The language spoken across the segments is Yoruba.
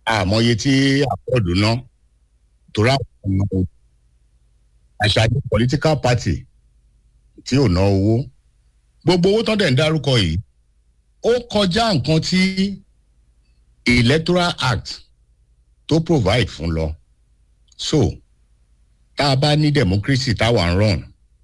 àmọye tí àpọ̀dù ná torí àwọn ọmọ àṣàyàn political party tí ò ná owó gbogbo owó tán dẹ̀ ń dárúkọ yìí ó kọjá nǹkan tí electoral act tó provide fún lọ so tá a bá ní democracy táwa ń run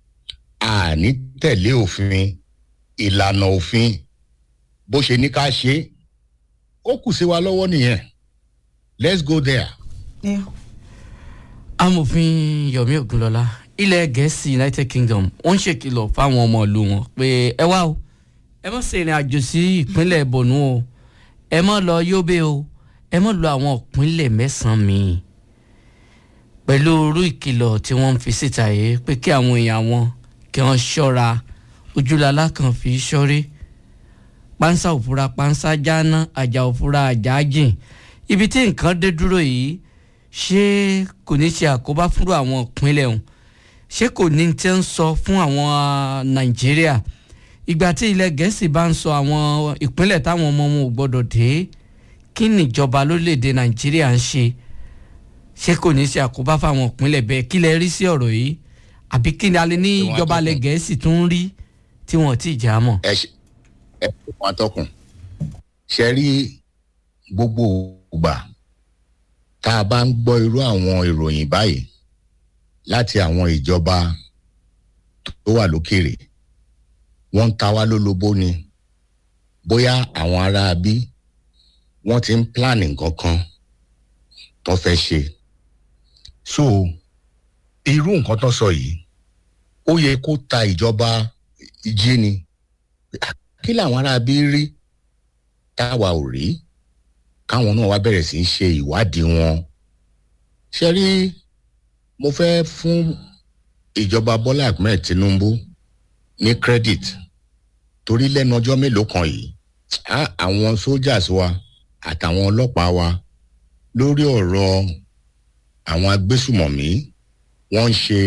a ní tẹ̀lé òfin ìlànà òfin bó ṣe ní ká ṣe é ó kù sí wa lọ́wọ́ nìyẹn let's go there. Yeah. amòfin yomi ogunlọla ilẹ̀ gẹ̀ẹ́sì united kingdom wọ́n ń ṣèkìlọ̀ fáwọn ọmọ ìlú wọn pé ẹ wá o ẹ má ṣe ìrìn àjò sí ìpínlẹ̀ borno o ẹ má lọ yobe o ẹ má lọ àwọn ìpínlẹ̀ mẹ́sàn-án míì pẹ̀lú irú ìkìlọ̀ tí wọ́n ń fi síta yìí pé kí àwọn èèyàn wọn kí wọ́n ṣọ́ra ojúlala kan fi ṣọ́rí pánsá òfura pánsá jáná àjà òfura àjà jìn ibi tí nǹkan dé dúró yìí ṣé kò ní ṣe àkóbá fún àwọn ìpínlẹ̀ ọ̀hún ṣé kò ní tí ń sọ fún àwọn nàìjíríà ìgbà tí ilẹ̀ gẹ̀ẹ́sì bá ń sọ àwọn ìpínlẹ̀ táwọn ọmọ wọn ò gbọ́dọ̀ dé kí nìjọba lórílẹ̀‐èdè nàìjíríà ń ṣe ṣé kò ní ṣe àkóbá fáwọn ìpínlẹ̀ bẹ́ẹ̀ kí lẹ rí sí ọ̀rọ̀ yìí àbí kí ni alẹ́ ní Ìwọ̀n ìjọba ilẹ̀ àtọkùn. gẹ̀ẹ́sì tún ń rí tí wọ́n ti jà á mọ̀. ẹ ṣe ẹ ṣe fún atọ́kùn ṣe rí gbogbo ìgbà tá a bá ń gbọ́ irú àwọn ìròyìn báyìí láti àwọn ìjọba tó wà lókèrè wọ́n ń ta wá lólobó ni bóyá àwọn ará bí wọ́n ti ń plan nǹkan kan tó fẹ́ ṣe so irú nǹkan tó sọ yìí ó yẹ kó ta ìjọba jí ni kí làwọn ará bí rí táwa ò rí káwọn náà wá bẹ̀rẹ̀ sí í ṣe ìwádìí wọn ṣe rí mo fẹ́ fún ìjọba bọ́lá ahmed tinubu ní credit torí lẹ́nu ọjọ́ mélòó kan yìí á àwọn soldiers wa àtàwọn ọlọ́pàá wa lórí ọ̀rọ̀ àwọn agbésùmọ̀mí wọ́n ń ṣe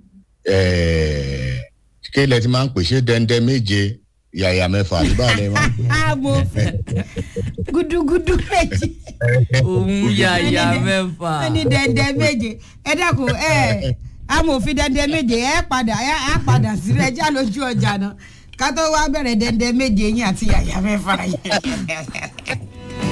ẹ̀ẹ́ kí ilẹ̀ ti máa ń pè ṣé dẹ́ndẹ́ méje yàyà mẹ́fà àbí báwo lẹ máa ń pè. amòfin gudugudu méjì òun yàyà mẹ́fà. wọ́n ní dẹ́ndẹ́ méje ẹ dákun ẹ amòfin dẹ́ndẹ́ méje ẹ padà ẹ á padà sílẹ̀ já lójú ọjà náà ká tó wá bẹ̀rẹ̀ dẹ́ndẹ́ méje yín àti yàyà mẹ́fà yẹn.